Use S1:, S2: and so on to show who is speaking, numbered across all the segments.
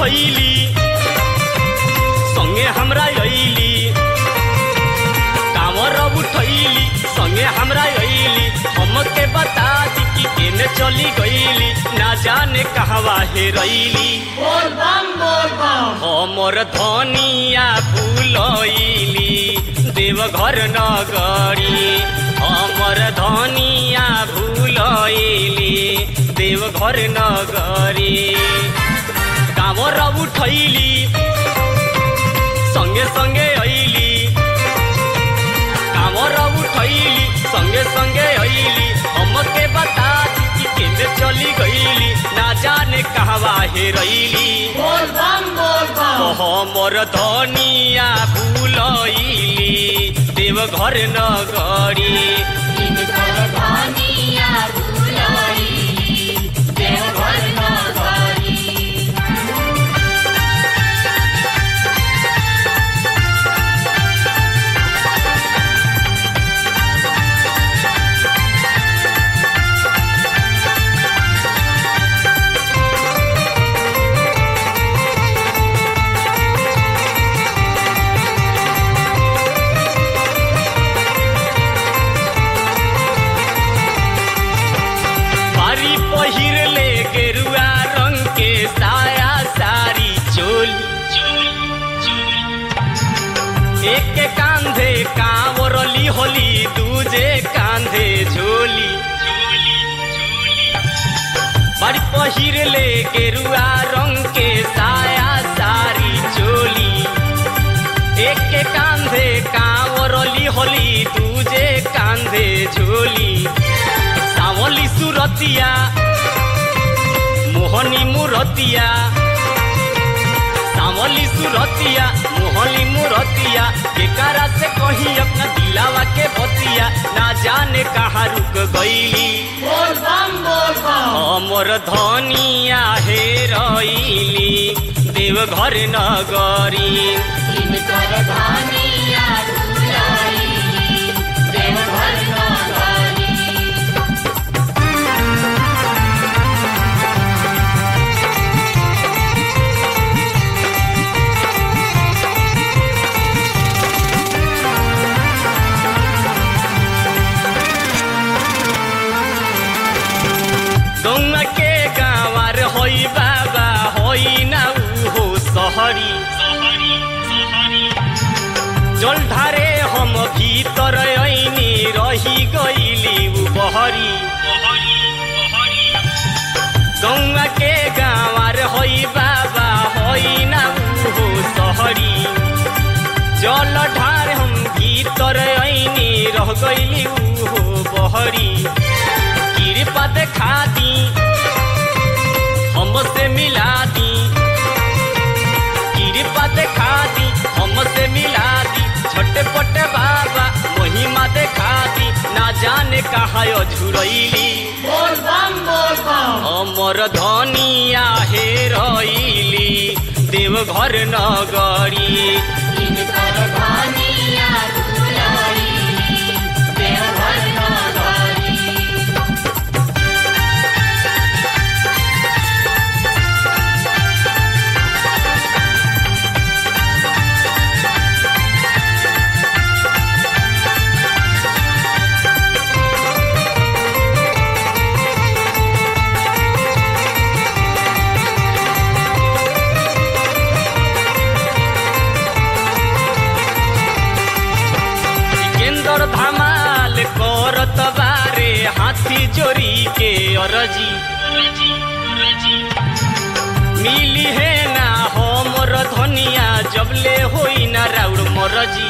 S1: उठैली संगे हमरा अइली कांवर उठैली संगे हमरा अइली हमके बता दी कि केने चली गईली ना जाने कहवा हेरैली
S2: बोल बम बोल बम
S1: हमर धनिया भूलैली देवघर नगरी हमर धनिया भूलैली देवघर नगरी कांवर उठैली संगे संगे अइली कांवर उठैली संगे संगे अइली हमके बता दी कि केने चली गईली ना जाने कहवा हेरैली
S2: बोल बम बोल बम
S1: हमर धनिया भूलैली देवघर नगरी
S2: इनकर धनिया भुलाइली देवघर नगरी
S1: बारी पहिर ले गेरुआ रंग के साया सारी चोली एक के कांधे कांवरली होली दूजे कांधे झोली बारी पहिर ले गेरुआ रंग के साया सारी चोली एक के कांधे कांवरली होली दूजे कांधे झोली सावली सुरतिया मोहनी मुरतिया सावली सुरतिया मोहनी मुरतिया केकारा से कही अपना दिलावा के बतिया ना जाने कहाँ रुक गईली
S2: बोल बम बोल बम
S1: हमर धनिया हेरैली देवघर नगरी
S2: इनकर धनिया भुलाइली देवघर नगरी
S1: गौवा के गाँवार होई बाबा होई ना उहो सहरी जल ढारे हम भीतर ऐनी रही गईली उ बहरी गौवा के गाँवार होई बाबा होई ना उहो सहरी जल ढार हम भीतर ऐनी रह गईली उहो बहरी कृपा देखा दी हमसे मिला दी कृपा देखा दी हमसे मिला दी छोटे पोटे बाबा महिमा देखा दी ना जाने कहा झुरैली
S2: बोल बम बोल बम
S1: हमर धनिया हेरैली देवघर नगरी
S2: इनकर धनिया भुलाइली देवघर नगरी
S1: सिकंदर धमाल करत बारे हाथी जोरी के अरजी मिली है ना हमर धनिया जबले होई ना राउर मरजी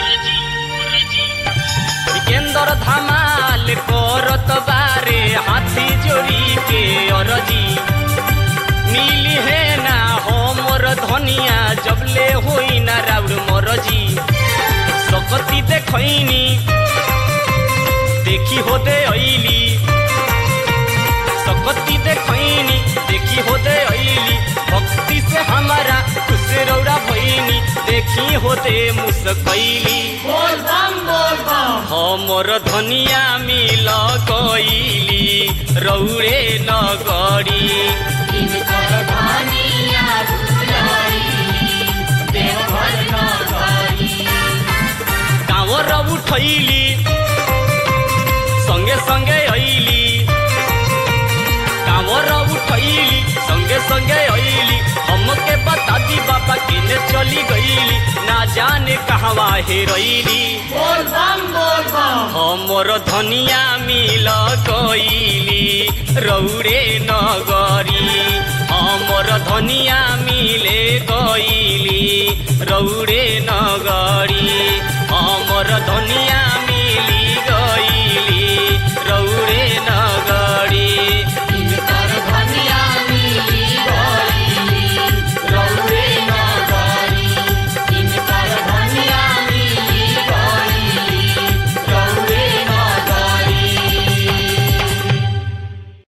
S1: सिकंदर धमाल करत बारे हाथी जोरी के अरजी मिली है ना हमर धनिया जबले होई ना राउर मरजी सकती देखैनी देखी होते ऐली सकती देखैनी देखी होते ऐली भक्ति से हमारा खुश रौरा भैनी देखी होते मुस्कैली
S2: बोल बम बोल बम
S1: हमर धनिया मिल गईली रौरे नगरी
S2: इनकर धनिया भुलाइली
S1: उठैली संगे संगे ऐली कांवर उठैली संगे संगे ऐली हमके बता दी बाबा केने चली गईली ना जाने कहवा हेरैली
S2: बोल बम बोल बम
S1: हमर धनिया मिल गईली रौरे नगरी हमर धनिया मिले गईली रौरे नगरी हमर धनिया